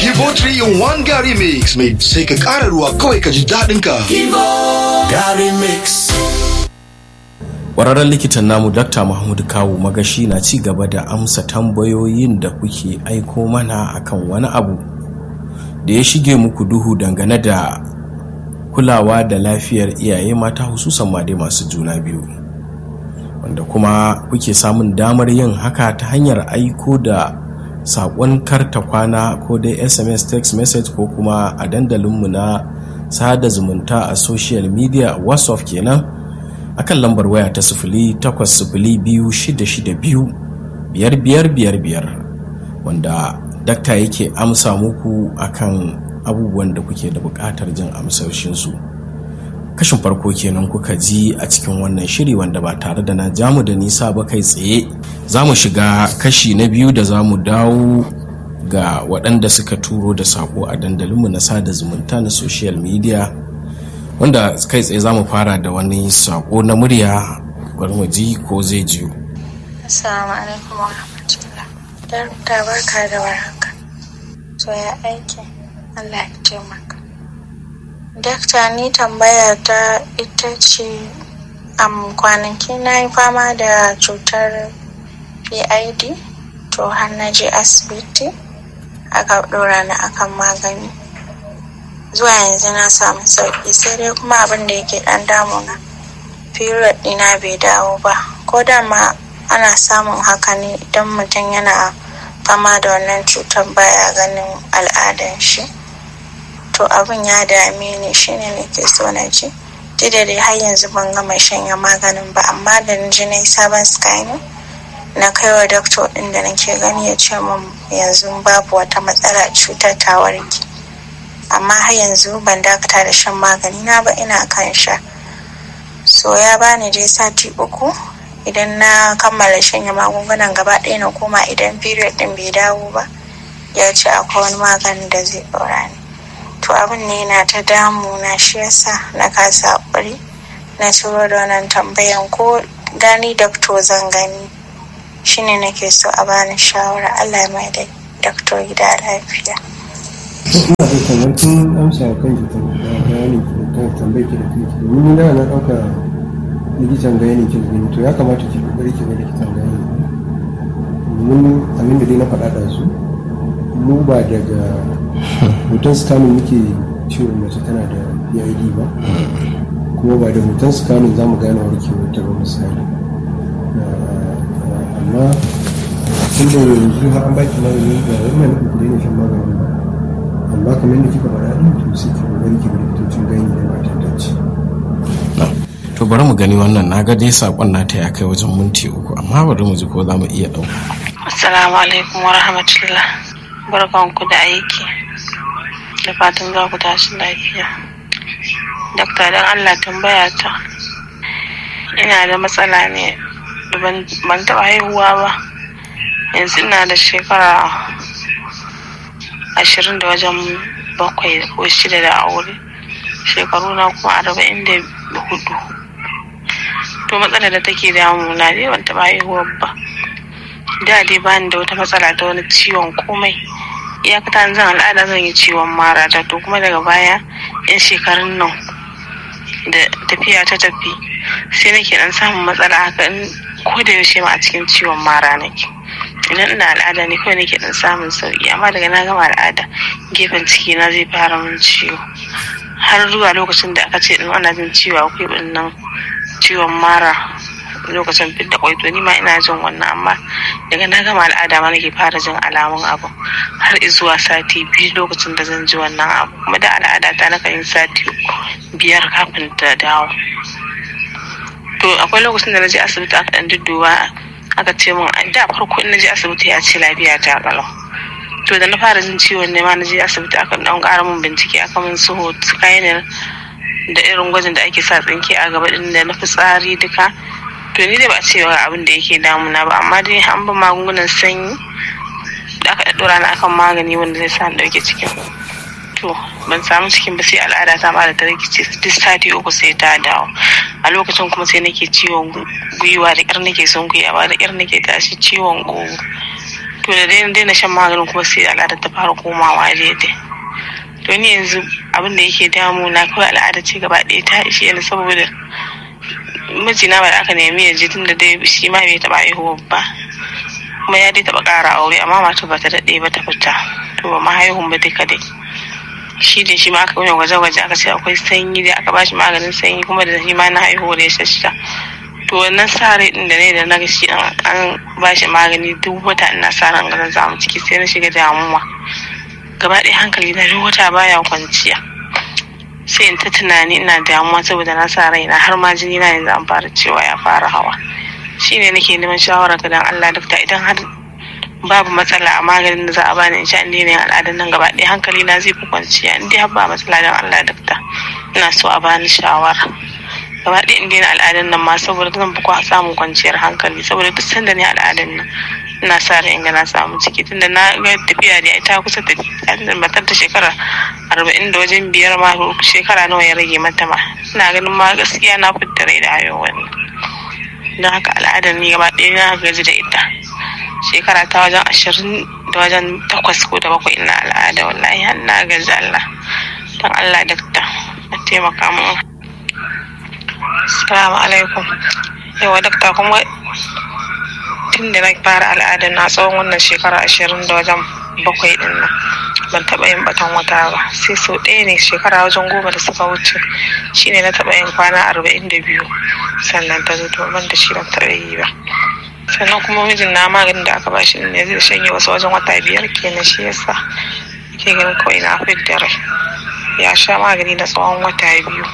Kibo 3 in 1 Gary Mix mai sai ka ƙara ruwa kawai ka ji daɗin ka. Gary Mix. Ƙwararren likitan namu Dr. Mahmud Kawu Magashi na ci gaba da amsa tambayoyin da kuke aiko mana akan wani abu da ya shige muku duhu dangane da kulawa da lafiyar iyaye mata hususan ma dai masu juna biyu. Wanda kuma kuke samun damar yin haka ta hanyar aiko da saƙon karta kwana ko dai SMS text message ko kuma a dandalinmu na sada zumunta a social media WhatsApp kenan. akan lambar waya ta sifili takwas sifili biyu shida shida biyu biyar biyar biyar biyar wanda dakta yake amsa muku akan abubuwan da kuke da buƙatar jin amsoshinsu kashin farko kenan kuka ji a cikin wannan shiri wanda ba tare da na jamu da nisa ba kai tsaye za mu shiga kashi na biyu da za mu dawo ga waɗanda suka turo da saƙo a dandalinmu na sada zumunta na social media wanda kai tsaye za mu fara da wani sako na murya bari mu ji ko zai jiyo. Assalamu alaikum wa rahmatullah. Darta barka da warhaka. To ya aiki Allah ya taimaka. Dakta ni tambaya ta ita ce am kwanaki na yi fama da cutar PID to har na je asibiti aka ɗora ni akan magani. zuwa yanzu na samu sauki sai dai kuma abin da yake dan damuna period dina bai dawo ba ko da ma ana samun haka ne idan mutum yana fama da wannan cutar baya ganin al'adan shi to abin ya dame ni shine nake so na ji da dai har yanzu ban gama shanya maganin ba amma da na ji na yi sabon scanning na kai wa doctor din da nake gani ya ce min yanzu babu wata matsala cutar ta warke amma har yanzu ban dakata da shan magani na ba ina kan sha so ya bani dai sati uku idan na kammala shanya magungunan gaba ɗaya na koma idan period din bai dawo ba ya ce akwai wani magani da zai ɗora ni to abin ne na ta damu na shi yasa na kasa haƙuri na turo da wannan tambayan ko gani dakto zan gani shine nake so a bani shawara allah mai da dakto gida lafiya ina da kamar kin amsa kan ki bayani kan tambayar ki da kanki domin da na dauka likitan bayani ki gani to ya kamata ki kokari ki ga likitan bayani domin abin da dai na faɗa da su mu ba daga hoton scanning muke ciwon mace tana da PID ba kuma ba da hoton scanning za mu gane warkewar ta ba misali amma tun da yanzu har an baki magani ga wannan ku daina shan magani ba amma kamar da kika faɗa ɗin to sai ki kokari ki likitocin gani da matan dace. to bari mu gani wannan na ga dai sakon nata ya kai wajen minti uku amma bari mu ji ko za mu iya ɗauka. Assalamu alaikum wa rahmatullah. Barkanku da aiki. Da fatan za ku tashi lafiya. Dakta don Allah tambaya ta. Ina da matsala ne ban taɓa haihuwa ba. Yanzu ina da shekara ashirin da wajen bakwai ko shida da aure shekaru na kuma arba'in da hudu to matsalar da take damuna dai ban taɓa haihuwar ba da dai bani da wata matsala ta wani ciwon komai iyakata zan al'ada zan yi ciwon mara ta to kuma daga baya yan shekarun nan da tafiya ta tafi sai nake dan samun matsala haka in ko da yaushe ma a cikin ciwon mara nake idan ina al'ada ne kawai nake dan samun sauki amma daga na gama al'ada gefen ciki na zai fara min ciwo har zuwa lokacin da aka ce din ana jin ciwo akwai wannan ciwon mara lokacin fidda kwai to ni ma ina jin wannan amma daga na gama al'ada ma nake fara jin alamun abu har zuwa sati biyu lokacin da zan ji wannan abu kuma da al'ada ta na yin sati biyar kafin ta dawo to akwai lokacin da na je asibiti aka dan dudduba aka ce min da farko in na je asibiti ya ce lafiya ta kalau to da na fara jin ciwon ne ma na je asibiti aka dan ƙara min bincike aka min su scanner da irin gwajin da ake sa tsinke a gaba din da na fitsari duka to ni dai ba a ce abin da yake damuna ba amma dai an ba magungunan sanyi da aka ɗaɗɗora na akan magani wanda zai sa ɗauke cikin to ban samu cikin ba sai al'ada ta ba da ta rikice duk sati uku sai ta dawo a lokacin kuma sai nake ciwon gwiwa da ƙyar nake son gwiwa da ƙyar nake tashi ciwon ƙugu to da daina daina shan maganin kuma sai al'adar ta fara komawa daidai to ni yanzu abin da yake damu na kawai al'ada ce gaba ɗaya ta ishe ni saboda mijina ba da aka nemi ya ji tun da dai shi ma bai taɓa haihuwa ba kuma ya dai taɓa ƙara aure amma mata ba ta daɗe ba ta fita to ba ma haihun ba duka dai shi da shi ma aka yi gwaje-gwaje aka ce akwai sanyi da aka bashi maganin sanyi kuma da shi ma na haihuwa da ya shashsha to wannan sa rai din da ne da na ga shi an bashi magani duk wata ina sa ran ganin zamu ciki sai na shiga damuwa gaba ɗaya hankali na duk wata baya kwanciya sai in ta tunani ina damuwa saboda na sa raina har ma jini na yanzu an fara cewa ya fara hawa shine nake neman shawara ga dan Allah dokta idan har babu matsala a maganin da za a bani in sha inda yanayin al'adar nan gaba ɗaya hankali na zai fi kwanciya in dai har ba matsala dan Allah dokta ina so a bani shawara gaba ɗaya in daina al'adar nan ma saboda zan fi samun kwanciyar hankali saboda duk sanda ne al'adar nan ina sa ran in ga na samu ciki tunda na ga tafiya da ita kusa tafiya tunda matar ta shekara arba'in da wajen biyar ma shekara nawa ya rage mata ma ina ganin ma gaskiya na fitta rai da hayo wani don haka al'adar ni gaba ɗaya na gaji da ita shekara ta wajen ashirin da wajen takwas ko da bakwai ina al'ada wallahi har na gaji Allah don Allah dakta a taimaka mu Assalamu alaikum. Yawa dakta kuma tun da na fara al'ada na tsawon wannan shekara ashirin da wajen bakwai din nan ban taɓa yin batan wata ba sai sau ɗaya ne shekara wajen goma da suka wuce shine na taɓa yin kwana arba'in da biyu sannan ta zo to ban da shi ban taɓa yi ba sannan kuma mijin na maganin da aka ba shi ne zai shanye wasu wajen wata biyar kenan shi yasa ke ganin kawai na fidda rai ya sha magani na tsawon wata biyu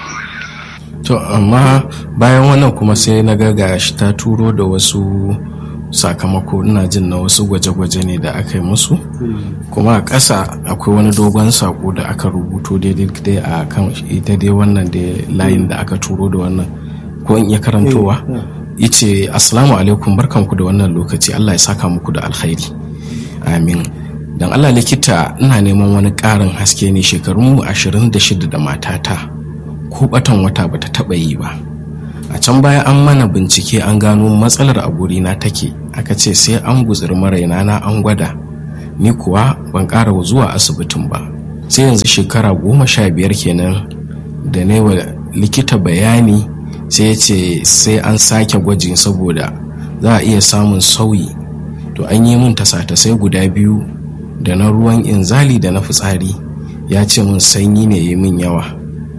to amma bayan wannan kuma sai na ga shi ta turo da wasu sakamako ina jin na wasu gwaje-gwaje ne da aka yi musu kuma a ƙasa akwai wani dogon sako da aka rubuto daidai a kan ita dai wannan da layin da aka turo da wannan ko in iya karantowa yace assalamu alaikum barkanku da wannan lokaci Allah ya saka muku da alkhairi amin dan Allah likita ina neman wani ƙarin haske ne shekarunmu 26 da matata ko batan wata bata taba yi ba a can baya an mana bincike an gano matsalar a gurina take aka ce sai an guzuri maraina na an gwada ni kuwa ban ƙara zuwa asibitin ba sai yanzu shekara goma sha biyar kenan da ne wa likita bayani sai ya ce sai an sake gwajin saboda za a iya samun sauyi to an yi min tasa-tasai guda biyu da na ruwan inzali da na fitsari ya ce min sanyi ne yi min yawa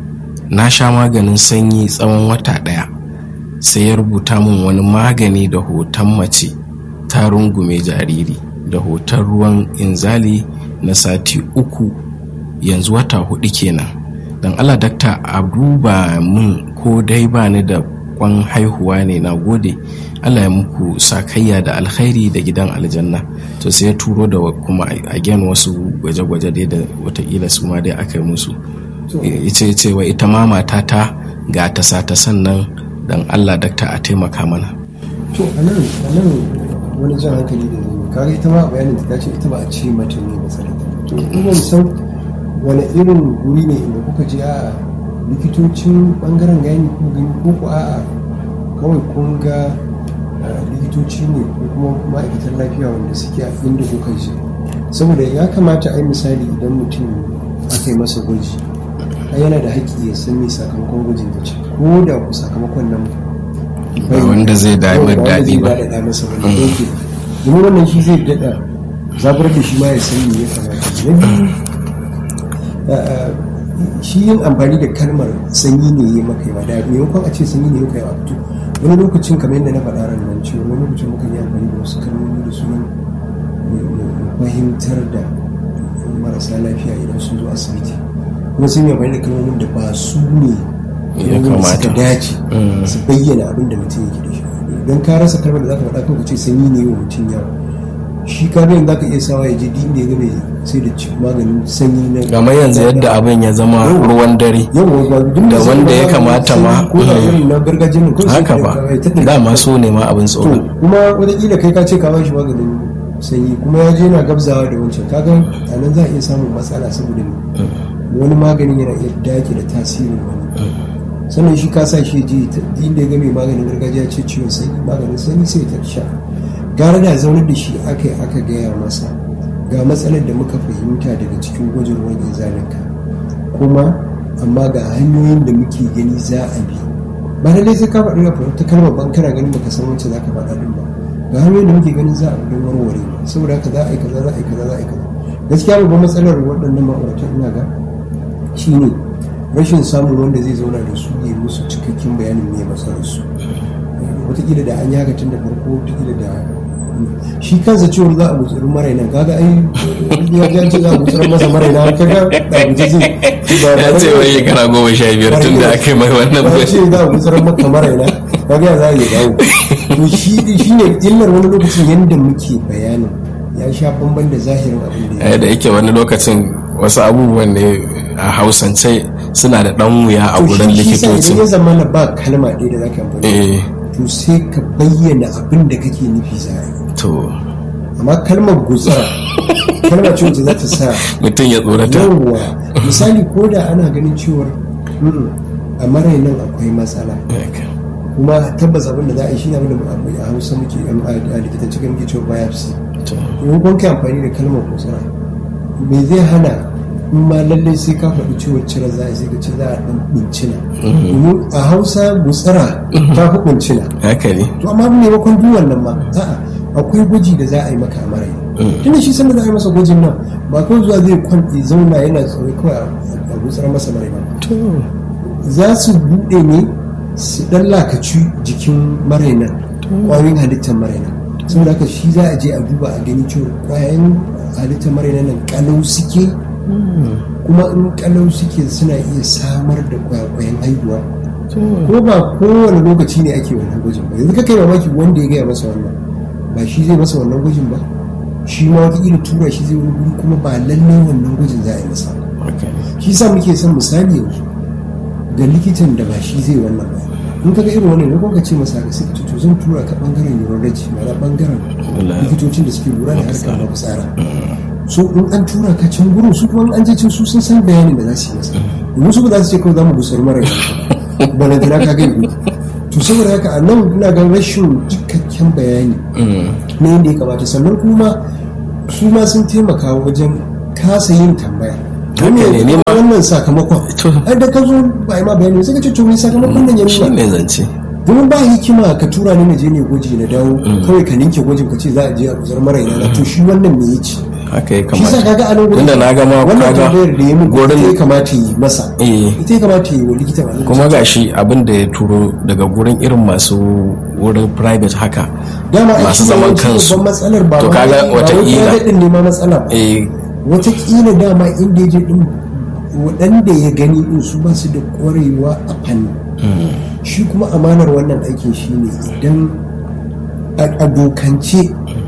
na sha maganin sanyi tsawon wata ɗaya sai ya rubuta min wani magani da hoton mace ta rungume jariri da hoton ruwan inzali na sati uku yanzu wata hudu kenan don allah dakta a duba min ko dai ba ni da kwan haihuwa ne na gode allah ya muku sakayya da alkhairi da gidan aljanna to sai ya turo da kuma again wasu gwaje-gwaje dai da watakila su ma dai aka yi musu ita ce wa ita ma matata ga ta sata sannan dan Allah dakta a taimaka mana to anan anan wani jan hankali da zai kaga ita ma bayanin ta ce ita ba a ce mata ne matsalar ta to ina san wani irin guri ne inda kuka je a likitocin bangaren gani ko gani ko ko a'a kawai kun ga likitoci ne ko kuma ma'aikatan lafiya wanda suke a inda kuka je saboda ya kamata a yi misali idan mutum aka yi masa gwaji yana da haƙƙi ya san me sakamakon gwajin da ce ko da ku sakamakon nan ba wanda zai damar daɗi ba da masa wani yake domin wannan shi zai daɗa zabar da shi ma ya san me ya kamata na biyu shi yin amfani da kalmar sanyi ne ya maka yawa da maimakon a ce sanyi ne ya kai fito wani lokacin kamar yadda na faɗa ran nan cewa wani lokacin muka yi amfani da wasu kalmomi da sunan fahimtar da marasa lafiya idan sun zo asibiti kuma sun yi amfani da kalmomin da ba su ne ya kamata dace su bayyana abin da mutum yake da shi idan ka rasa kalmar da za ka faɗa kan ka ce sanyi ne wa mutum yawa shi ka ga za ka iya sawa ya je din da ya gane sai da maganin sanyi na game yanzu yadda abin ya zama ruwan dare da wanda ya kamata ma ko da irin na gargajiyar nan kawai haka ba dama so ne ma abin tsoro kuma wataƙila kai ka ce ka ba shi maganin sanyi kuma ya je na gabzawa da wancan kaga a nan za a iya samun matsala saboda wani maganin yana iya dake da tasirin wani sannan shi ka sa shi ji inda ya ga mai maganin gargajiya ce ciwon sanyi maganin sanyi sai ta sha gara da zaunar da shi aka yi aka gaya masa ga matsalar da muka fahimta daga cikin gwajin ruwan izalinka kuma amma ga hanyoyin da muke gani za a bi ba lallai sai ka faɗi rafa ta kalmar ban kana ganin baka san wacce za ka faɗa ɗin ba ga hanyoyin da muke ganin za a bi don warware ba saboda haka za a yi kaza za a yi kaza za a yi kaza gaskiya babban matsalar waɗannan ma'aurata ina ga shine rashin samun wanda zai zauna da su ya musu cikakken bayanin me matsalar su wataƙila da an yaga tun da farko wataƙila da shi kansa cewar za a gutsuri maraina kaga ai ya ji ce za a gutsuri masa maraina kaga da guje zai ba ba ya ce wai shekara goma sha biyar tun da aka yi mai wannan ba bai ce za a gutsuri maka maraina kaga ya za a yi dawo to shi shi ne illar wani lokacin yadda muke bayanin ya sha bamban da zahirin abin da ya Eh, da yake wani lokacin wasu abubuwan ne a hausance suna da ɗan wuya a to gurin shi- shi sa idan ya likitoci zama na ba kalma ɗaya da za ka amfani eh to sai ka bayyana abin da kake nufi za a yi to amma kalmar gutsara kalma ce wacce za ta sa mutum ya tsorata yawwa misali ko da ana ganin cewar "Mm, a marai nan akwai matsala kuma tabbas abin da za a yi shi ne abin da mu- a hausa muke a likitanci kan muke cewa biopsy To, in kun kai amfani da kalmar gutsara me zai hana in ma lallai sai ka faɗi ciwon cire za a yi sai ka ce za a ɗan ɓuncina domin a hausa gutsara ta fi ɓuncina haka ne to amma maimakon duk wannan ma a'a akwai gwaji da za a yi maka a marai tunda shi sanda za a yi masa gwajin nan ba kawai zuwa zai kwanɗe zauna yana tsoro kawai a- a gutsar masa marai ba to za su buɗe ne su ɗan lakaci jikin marainan ƙwayoyin halittar marainan saboda haka shi za a je a duba a gani cewa ƙwayoyin halittar marainan nan ƙalau suke kuma in ƙalau suke suna iya samar da ƙwayoyin haihuwa ko ba kowane lokaci ne ake wannan gwajin ba yanzu kai mamaki wanda ya gaya masa wannan ba shi zai masa wannan gwajin ba shi ma wataƙila tura shi zai wani guri kuma ba lallai wannan gwajin za a yi masa ba haka ne shi sa muke son misali yanzu ga likitan da ba shi zai wannan ba in ka ga irin wannan ne ka ce masa ga sai ka ce to zan tura ka bangaren urology ma'ana bangaren Wala. likitocin da suke lura da harkar mafitsara so in an tura ka can gurin su kuma in an je can su sun san bayanin da za su yi masa domin su ba za su ce kawai za mu gusar mara balantana ka gani to saboda haka a nan ina ga rashin cikakken bayani na yadda ya kamata sannan kuma su ma sun taimaka wajen kasa yin tambaya Haka ne, ni ma- wannan sakamakon To. ai da ka zo ba yi ma bayani sai ka ce to me sakamakon nan ya shi nuna ne zance domin ba hikima ka tura ni na je ne gwaji na dawo kawai ka ninke gwajin ka ce za a je a guzar mara ina to shi wannan me ya ci haka ya shi sa kamata kaga a nan gurin tunda na gama wannan kaga tambayar da ya min gurin- ita ya kamata yi masa Eh. ita ya kamata yi wa likita ba kuma ga shi abin da ya turo daga gurin irin masu wurin private haka dama ai masu shi ne zaman yawanci kansu babban matsalar ba to ma- kaga ba wai wataƙila private din ne ma matsala ba eh watakila dama inda ya je din waɗanda ya gani din su ba su da ƙwarewa a fanni shi kuma amanar wannan aikin shi ne idan a a dokance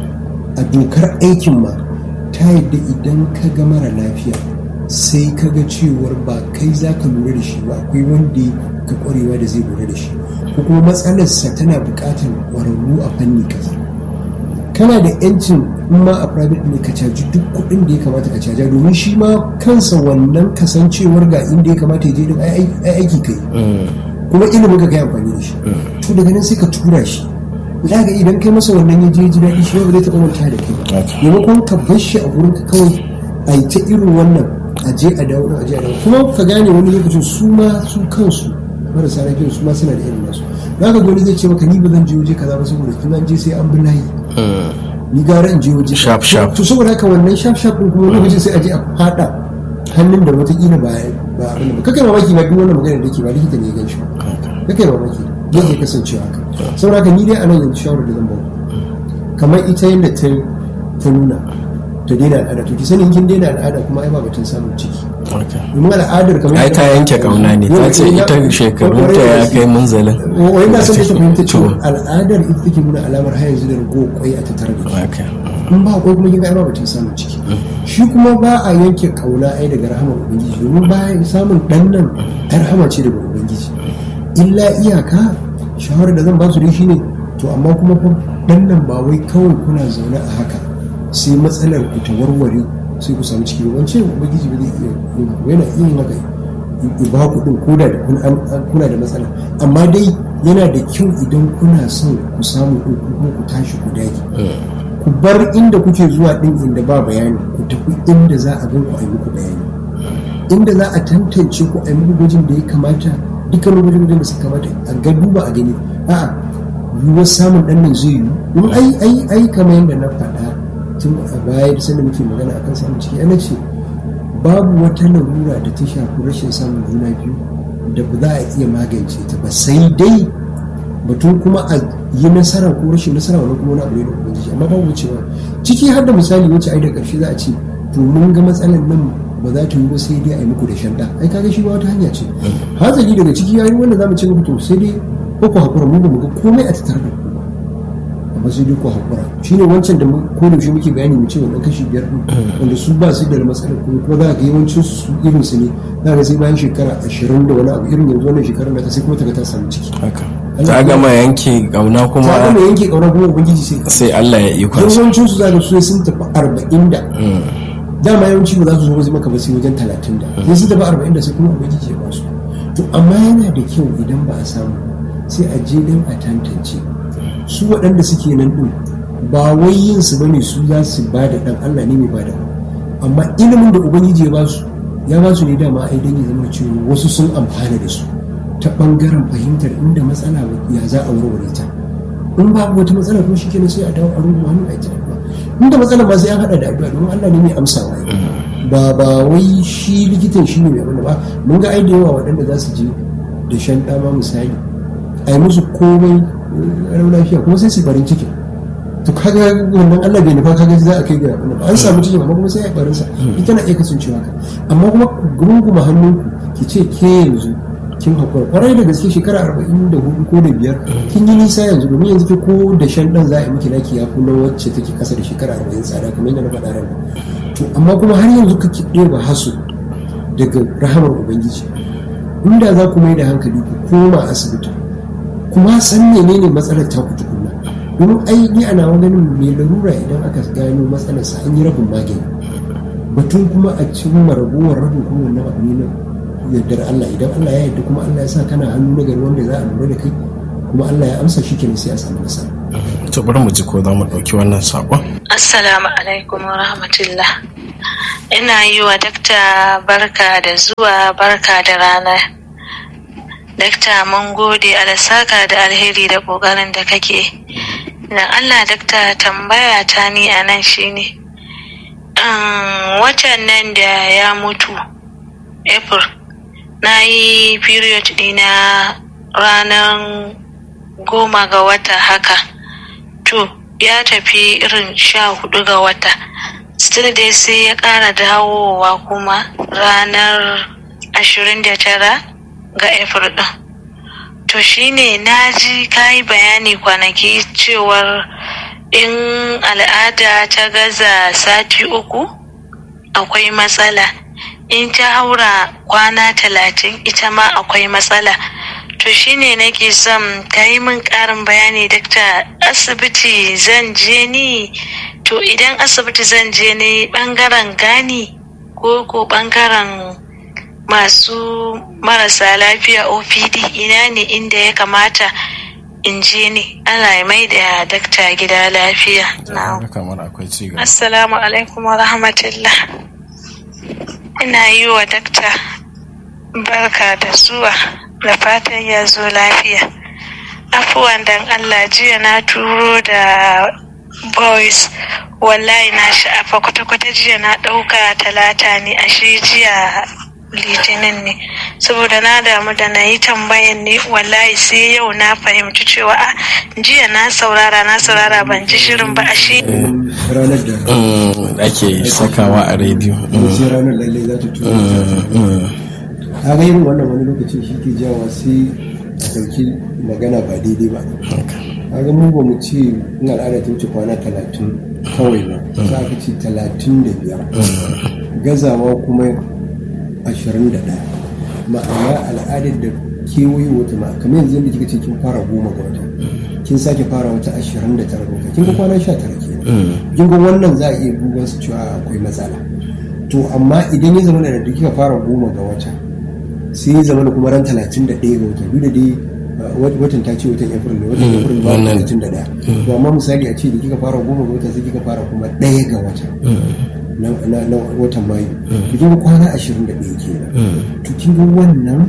a dokar aikin ma ta yadda idan ka ga mara lafiya sai ka ga cewar ba kai za ka lura da shi ba akwai wanda ka ƙwarewa da zai lura da shi ko kuma matsalarsa tana buƙatar ƙwararru a fanni kaza kana da yancin in ma a private ne ka caji duk kuɗin da ya kamata ka caja domin shi ma kansa wannan kasancewar ga inda ya kamata ya je din ai ai aiki kai kuma ilimin ka kai amfani da shi to daga nan sai ka tura shi za ga idan kai masa wannan ya je ji daɗi shi ba zai taɓa manta da kai ba maimakon ka bar shi a gurin ka kawai a yi ta irin wannan a je a dawo a je a dawo kuma ka gane wani lokacin su ma su kansu marasa lafiya su ma suna da irin nasu za ka ga wani zai ce maka ni ba zan je waje kaza ba saboda tun an je sai an bi layi ni gara in je waje Sharp, sharp. to saboda haka wannan sharp sharp din kuma lokacin sai a je a fada hannun da wataƙila ba ba abin da ba kakai mamaki na duk wannan magana da ke ba likita ne ya gan shi ba kakai mamaki zai iya kasancewa haka saboda haka ni dai a nan yanzu shawarar da zan ba kamar ita yadda ta ta nuna ta daina al'ada to ki sani in kin daina al'ada kuma ai ba batun samun ciki domin al'adar kamar ai ta yanke kauna ne ta ce ita shekarunta ya kai munzalin wai na son da ta fahimta cewa To. al'adar ita take nuna alamar har yanzu da rago kwai a tattare da ke haka in ba akwai kuma kin ga ai ba batun samun ciki shi kuma ba a yanke kauna ai daga rahamar ubangiji domin bayan samun dan nan ai rahama ce daga ubangiji illa iyaka shawarar da zan ba su dai shine to amma kuma fa dan nan ba wai kawai kuna zaune a haka sai matsalar ku ta warware sai ku samu ciki ba wance ubangiji ba zai iya yin haka ba. yana iya yin haka ya ba ku din koda da kun- an- an- kuna da matsala amma dai yana da kyau idan kuna son ku samu ɗin ku kuma ku tashi ku dage ku bar inda kuke zuwa ɗin inda ba bayani ku tafi inda za a gan ku a yi muku bayani inda za a tantance ku a yi muku gwajin da ya kamata dukkan gwajin da suka kamata a ga duba a gani a'a yiwuwar samun ɗan nan zai yiwu domin ai ai ai kamar yadda na faɗa tun a baya da sanda muke magana akan samun ciki ana ce babu wata larura da ta shafi rashin samun juna biyu da ba za a iya magance ta ba sai dai batun kuma a yi nasara ko rashin nasara wani kuma wani abu ne da ubangiji amma babu cewa ciki har da misali wacce ai da ƙarshe za a ce to mun ga matsalar nan ba za ta yi ba sai dai a yi muku da shanda ai kaga shi ba wata hanya ce hazali daga ciki yayi wanda za mu ce muku to sai dai ko ku hakura mu ba mu ga komai a tattare da ku ba amma sai dai ku hakura shine wancan da ko da shi muke bayani mu ce wannan kashi biyar din wanda su ba su da matsalar kuma kuma za ga yawancin su irin su ne za ga sai bayan shekara ashirin da wani abu irin yanzu wannan shekarar da ta sai kuma ta ga ta samu ciki haka ta gama yanke kauna kuma ta gama yanke kauna kuma ubangiji sai sai Allah ya yi kwanci yawancin su za ga su sun tafi arba'in da dama yawanci ba za su zo wasu maka ba sai wajen talatin da sai sun tafi arba'in da sai kuma ubangiji ya ba su to amma yana da kyau idan ba a samu sai a je don a tantance su waɗanda suke nan ɗin ba wai yin su bane su za su ba da ɗan Allah ne mai ba da amma ilimin da ubangiji ya ba su ya ba su ne dama ai dan ya zama cewa wasu sun amfana da su ta ɓangaren fahimtar inda matsala ya za a warware ta in babu wata matsala kuma shikenan sai a dawo a rungu hannu a kira inda matsala ba sai an hada da addu'a don Allah ne mai amsawa ba ba wai shi likitan shi ne mai abin ba mun ga ai da yawa waɗanda za su je da shan dama misali a yi musu komai ranar lafiya kuma sai su barin cikin to kaga wannan Allah bai nufa kaga za a kai ga abin ba an samu cikin amma kuma sai a yi barin sa ita na iya kasancewa ka amma kuma gurguma hannunku ki ce ke yanzu kin hakura kwarai da gaske shekara arba'in da hudu ko da biyar kin yi nisa yanzu domin yanzu ke ko da shan dan za a yi miki naki ya kuma wacce take kasa da shekara arba'in tsada kamar yadda na faɗa ran to amma kuma har yanzu kake ɗeba hasu daga rahamar ubangiji inda za ku mai da hankali ku koma asibiti kuma san menene matsalar ta ku tukunna domin ai ni ana ganin mai larura idan aka gano matsalarsa an yi rabin magani batun kuma a cimma ragowar rabin kuma wannan abu ne na yardar Allah idan Allah ya yarda kuma Allah ya sa kana hannu na gari wanda za a lura da kai kuma Allah ya amsa shi kenan sai a samu nasara to bari mu ji ko za mu ɗauki wannan saƙon Assalamu alaikum wa rahmatullah. Ina yi wa dakta barka da zuwa barka da rana. Dakta mun gode alasaka da alheri da ƙoƙarin da kake. Dan Allah dakta tambaya ta ni a nan shine. Um, watan nan da ya mutu, April, na yi period ɗina ranar goma ga wata haka. To, ya tafi irin sha hudu ga wata still dai sai ya kara dawowa kuma ranar ashirin da tara ga april din to shine na ji kayi bayani kwanaki cewar in al'ada ta gaza sati uku akwai matsala in ta haura kwana talatin ita ma akwai matsala to shine nake son ka yi min ƙarin bayani dakta asibiti zan je ni to idan asibiti zan je ni ɓangaren gani ko ko ɓangaren masu marasa lafiya opd ina ne inda ya kamata in je ni allah ya mai da dakta gida lafiya kamar akwai cigaba assalamu alaikum wa rahmatullah ina yi wa dakta barka da zuwa da fatan ya zo lafiya afuwan dan allah jiya na turo da boys wallahi na sha'afa kwata-kwata jiya na ɗauka talata ne ashe jiya litinin ne saboda na damu da na yi tambayan ne wallahi sai yau na fahimci cewa a jiya na saurara na saurara ban ji shirin ba ashe ranar da Mm, ake sakawa a rediyo Mm, sai ranar lallai za ta tura mm, mm. a ga irin wannan wani lokacin shi ke jawa sai a ɗauki magana ba daidai ba a ga mun ba mu ce in al'ada ta wuce kwana talatin kawai ba za a ce talatin da biyar gazawa kuma ashirin da ɗaya ma'ana al'adar da kewaye wata ma kamar yanzu yadda kika ce kin fara goma ga wata kin sake fara wata ashirin da tara ga wata kin ga kwana sha tara ke kin ga wannan za a iya duban su cewa akwai matsala to amma idan ya zama da da kika fara goma ga wata sai ya zama da kuma ran talatin da ɗaya ga wata duk da dai uh, watan ta ce watan april ne watan april ba wannan. talatin da ɗaya to amma misali a ce da kika fara goma ga wata sai kika fara kuma ɗaya ga wata na, na, na watan mayu to kin ga kwana ashirin da ɗaya kenan to kin ga wannan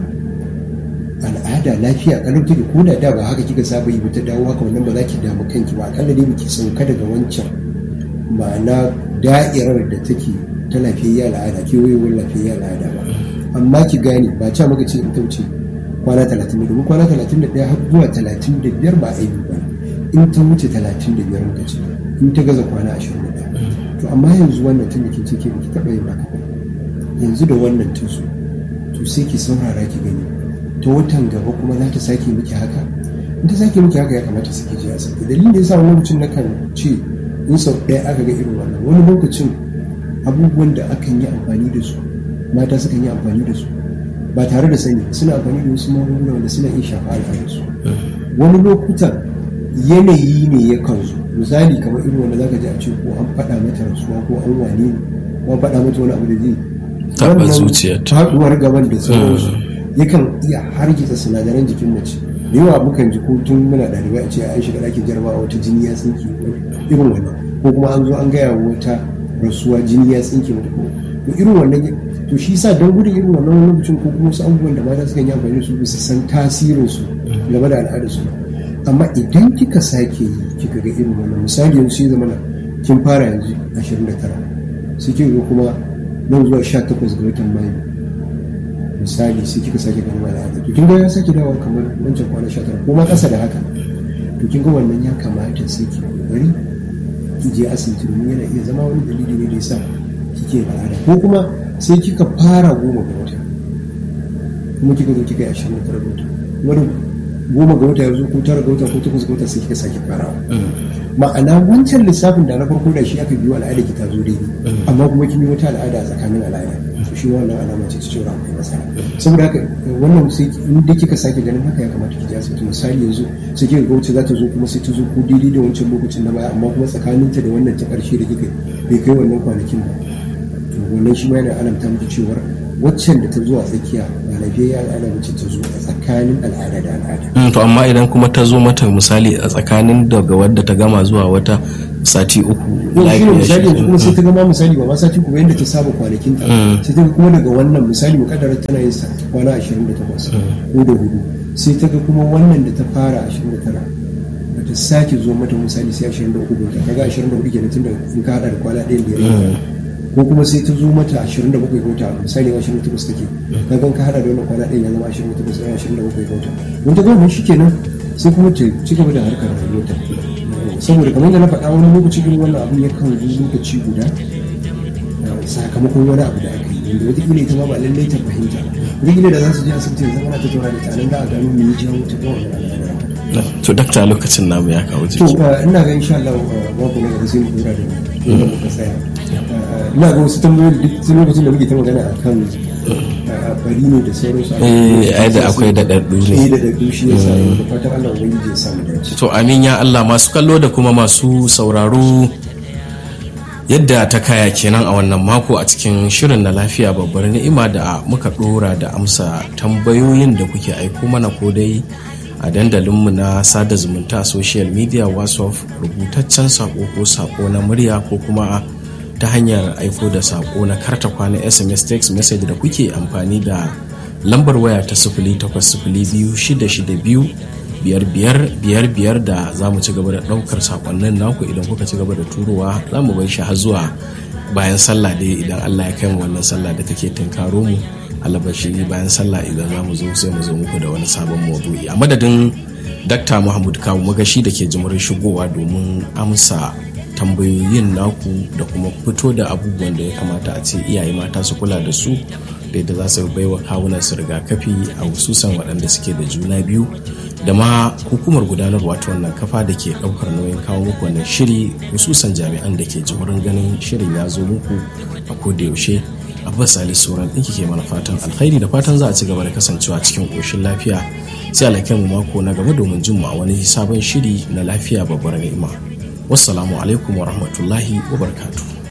al'ada lafiya kalau take ko da da ba haka kika saba yi ba ta dawo haka wannan ba za ki damu kanki ba akalla dai biki sauka daga wancan ma'ana da'irar da take ta lafiyayya al'ada kewayewar lafiyayya al'ada ba amma ki gane ba ca maka ce ita wuce kwana talatin da domin kwana talatin da ɗaya har zuwa talatin da biyar ba aibi ba in ta wuce talatin da biyar muka ce in ta gaza kwana ashirin da ɗaya to amma yanzu wannan tun da kin ce ke baki taɓa yin haka ba yanzu da wannan tun su to sai ki saurara ki gani ta watan gaba kuma za ta sake miki haka in ta sake miki haka ya kamata su ke je asibiti dalilin da yasa wani lokacin na kan ce in sau ɗaya aka ga irin wannan wani lokacin abubuwan da akan yi amfani da su mata sukan yi amfani da su ba tare da sani ba, suna amfani da wasu magunguna wanda suna iya shafa al'adarsu wani lokutan yanayi ne ya kan zo misali kamar irin wanda zaka ji a ce ko an faɗa mata rasuwa ko an wane ne ko an faɗa mata wani abu da zai Taɓa wannan zuciyarta. faɗuwar gaban da sauransu yakan iya hargitsa sinadaran jikin mace da yawa mukan ji ko tun muna ɗalibai a ce an shiga ɗakin jarabawa wata jini ya tsinke irin wannan ko kuma an zo an gaya wa wata rasuwa jini ya tsinke mata ko to irin wannan to shi sa don gudun irin wannan wani lokacin ko kuma wasu abubuwan da mata sukan yi amfani da su bisa san tasirin su game da al'adar su amma idan kika sake yi kika ga irin wannan misali yanzu sai zama kin fara yanzu 29 sai kika ga kuma nan zuwa 18 ga watan mayu misali sai kika sake ganin al'ada to kin ga ya sake dawowa kamar wancan kwana 19 ko ma kasa da haka to kin ga wannan ya kamata sai ki kokari ki je asibiti domin yana iya zama wani dalili ne da yasa kike al'ada ko kuma sai kika fara goma ga wata kuma kika zo kika yi ashirin da tara ga wata wani goma ga wata yanzu ko tara ga wata ko takwas ga wata sai kika sake farawa ma'ana wancan lissafin da na farko da shi aka biyo al'ada ki ta zo daidai amma kuma kin yi wata al'ada a tsakanin al'ada to shi wannan alama ce ta cewa akwai matsala saboda haka wannan sai in da kika sake ganin haka ya kamata ki je asibiti misali yanzu sai kika ga wacce za ta zo kuma sai ta zo ko daidai da wancan lokacin na baya amma kuma tsakaninta da wannan ta karshe da kika bai kai wannan kwanakin ba to wannan shi ma yana alamta miki cewar waccan da ta zo a tsakiya ba lafiyayya al'ada wacce ta zo a tsakanin al'ada da al'ada Mm, to amma idan kuma ta zo mata misali a tsakanin daga wadda ta gama zuwa wata sati uku yau shi ne lafiya misali shi. yanzu kuma sai ta gama misali ba ma sati kuma yadda ta saba kwanakin ta sai ta ga kuma daga wannan misali mukaddara tana yin sa kwana 28 ko da hudu sai ta ga kuma wannan da ta fara 29 ba ta sake zo mata misali sai 23 ga ta kaga 24 kenan tun da in ka hada da kwana ɗayan da ya rage ko kuma sai ta zo mata 27 ga wata misali 28 take kaga in ka hada da wannan kwana ɗayan ya zama 28 sai 27 ga wata don ta gama shi kenan sai kuma ta ci gaba da harkar rayuwarta saboda kamar da na faɗa wani lokaci irin wannan abin ya kan zo lokaci guda eh, sakamakon wani abu da aka yi wanda wataƙila ita ma ba lallai ta fahimta wataƙila da za su je asibiti da zama na tattauna da ta nan da a gano me ya jawo ta ga wannan al'ada to dakta lokacin namu ya kawo to jiki eh, ina ga insha Allah eh, babu na gaba sai mu dora da inda muka tsaya Eh, ina ga wasu tambayoyi duk tun lokacin da muke ta magana akan eh, bari ne da sauransu Eh, ai da akwai daɗaɗɗu ne. eh da daɗaɗɗu shi yasa da fatan Allah ubangiji ya samu dace to amin ya Allah masu kallo da kuma masu sauraro yadda ta kaya kenan a wannan mako a cikin shirin na lafiya babbar ni'ima da muka dora da amsa tambayoyin da kuke aiko mana ko dai a dandalinmu na sada zumunta a social media whatsapp rubutaccen sako ko sako na murya ko kuma ta hanyar aiko da sako na karta kwana sms text message da kuke amfani da lambar waya ta sifili takwas sifili biyu shida shida biyu biyar biyar biyar biyar da za mu ci gaba da ɗaukar sakonnin naku idan kuka ci gaba da turowa za mu bai shi har zuwa bayan sallah dai idan Allah ya kai mu wannan sallah da take tunkaro mu alabashi bayan sallah idan za mu zo sai mu zo muku da wani sabon maudu'i a madadin Dr. Muhammad Kawu magashi da ke jimurin shigowa domin amsa tambayoyin naku da kuma fito da abubuwan da ya kamata a ce iyaye mata su kula da su da yadda za su baiwa kawunan su rigakafi a hususan waɗanda suke da juna biyu da ma hukumar gudanarwa ta wannan kafa da ke ɗaukar nauyin kawo muku wannan shiri hususan jami'an da ke jimurin ganin shirin ya zo muku a koda yaushe abbas ali sauran ɗinki ke mana fatan alkhairi da fatan za a ci gaba da kasancewa cikin ƙoshin lafiya sai alakai mu mako na gaba domin jin mu a wani sabon shiri na lafiya babbar ni'ima wassalamu alaikum wa rahmatullahi wa barakatuh